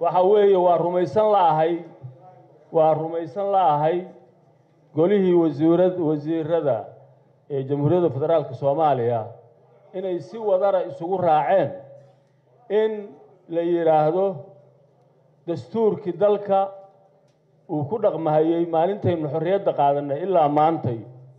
waxa weeye waa rumaysan la'ahay waa rumaysan la'ahay golihii wasiirad wasiirada ee jamhuuriyadda federaalka soomaaliya inay si wadara isugu raaceen in la yidhaahdo dastuurkii dalka uu ku dhaqmahayey maalintaynu xorriyadda qaadanay ilaa maantay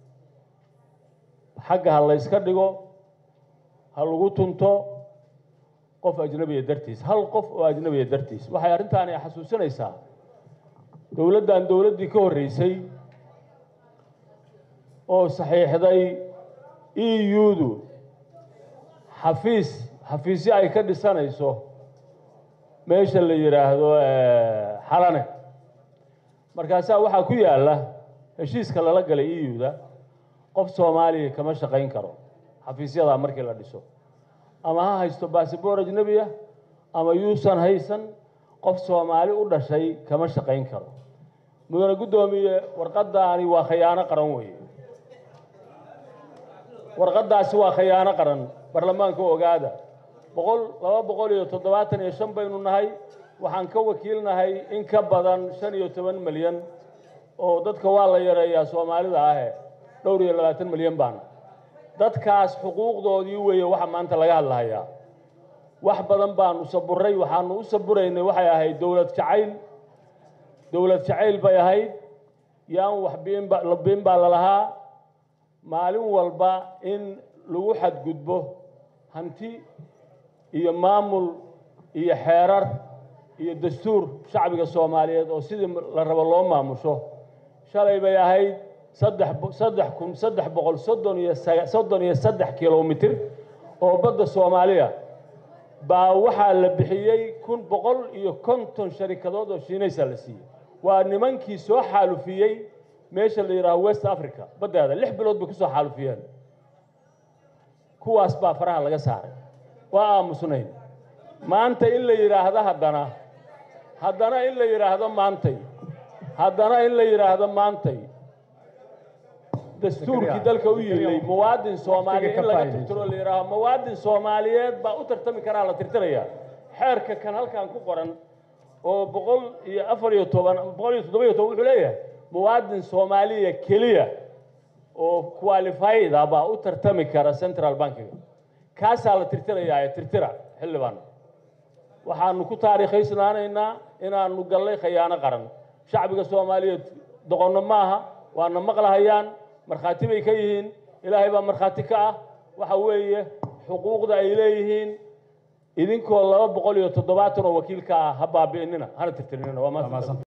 xagga ha layska dhigo ha lagu tunto qof ajnabiya dartiis hal qof oo ajnabiya dartiis waxay arrintaani xasuusinaysaa dowladdan dowladdii ka horreysay oo saxiixday e u-du xafiis xafiisyo ay ka dhisanayso meesha la yidhaahdo xalane markaasaa waxaa ku yaalla heshiiska lala galay e u-da qof soomaaliya kama shaqayn karo xafiisyadaa markii la dhiso ama ha haysto bassabor ajnebiya ama yuusan haysan qof soomaali u dhashay kama shaqayn karo mudane guddoomiye warqaddaani waa khayaano qaran weeye warqaddaasi waa khayaano qaran baarlamaanka ogaada boqol laba boqol iyo toddobaatan iyo shan baynu nahay waxaan ka wakiilnahay in ka badan shan iyo toban milyan oo dadka waa la yareeyaa soomaalida ahe dhowr iyo labaatan milyan baana dadkaas xuquuqdoodii weeye waxa maanta laga hadlahayaa wax badan baanu saburay waxaanu u saburaynay waxay ahayd dowlad jacayl dowlad jacayl bay ahayd yaan wax biinba biin baa lalahaa maalin walba in lagu xadgudbo hanti iyo maamul iyo xeerar iyo dastuur shacbiga soomaaliyeed oo sidii la rabo loo maamusho shalay bay ahayd saddex saddex kun saddex boqol soddon iyo soddon iyo saddex kilomitir oo badda soomaaliya baa waxaa la bixiyey kun boqol iyo konton sharikadood oo shiinaysa la siiyey waa nimankii soo xaalufiyey meesha la yidhaaho west africa baddeeda lix bilood bay kusoo xaalufiyeen kuwaas baa faraha laga saaray waa aamusnayn maanta in la yidhaahdo haddana haddana in la yidhaahdo maantay haddana in la yidhaahdo maantay dastuurkii dalka u yilay muwaadin soomaaliya in laga tirtiro la yidhaaho muwaadin soomaaliyeed baa u tartami karaa la tirtiraya xeerka kan halkan ku qoran oo boqol iyo afar iyo toban boqol iyo toddoba iyo toban wuxuu leeyahay muwaadin soomaaliya keliya oo qualifyda baa u tartami kara central bankiga kaasaa la tirtirayaa tirtira xildhibaan waxaanu ku taariikhaysnaanaynaa inaanu gallay khayaano qaran shacbiga soomaaliyeed doqonno maaha waana maqlahayaan markhaati bay ka yihiin ilaahay baa markhaati ka ah waxa weeye xuquuqda ay leeyihiin idinkoo laba boqol iyo toddobaatan oo wakiilka ah ha baabi'inina hana tirtirinina waa maanta